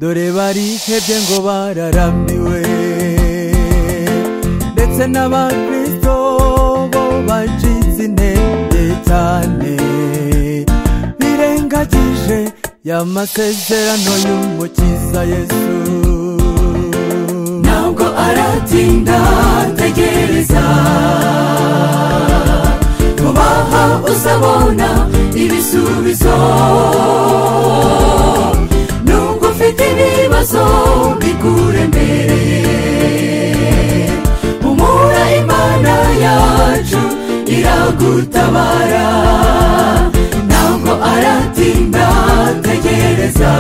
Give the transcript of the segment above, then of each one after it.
dore barihebye ngo bararamiwe ndetse n'abakristo bo bacitse intege cyane birengagije ya masezerano y'umukiza yesu ntabwo aratinda tegereza vubaha uzabona ibisubizo nubwo ufite ibibazo bikuremereye humura imana yacu iragutabara ntabwo aratinda tegereza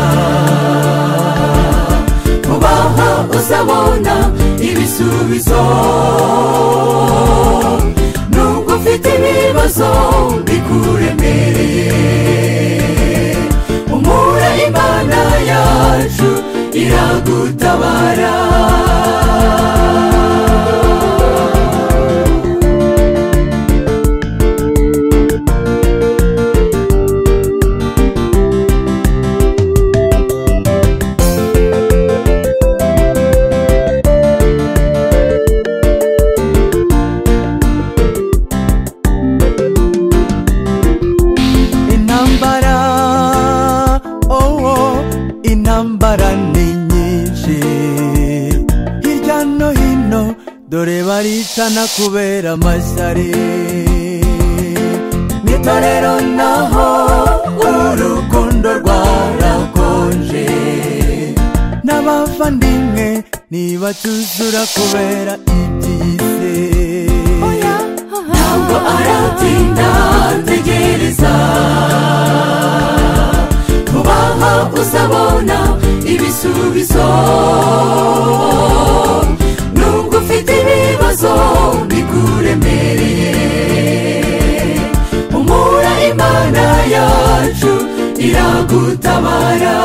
vubaha uzabona ibisubizo nubwo ufite ibibazo bikuremereye umura imana yacu iragutabara intambara oh intambara ni nyinshi hirya no hino dore baricana kubera amashyari mu itorero naho urukundo rwarakonje n'abavandimwe ntibacyuzura kubera iby'isi ntabwo aratinda tegereza vubaha uzabona ibisubizo nubwo ufite ibibazo bikuremereye umura imana yacu iragutabara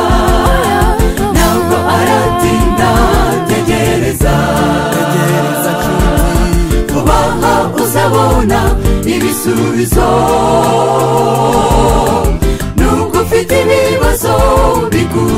ntabwo aratinda tegereza tegereza nshuti vubaha uzabona ibisubizo nubwo ufite ibibazo bikuru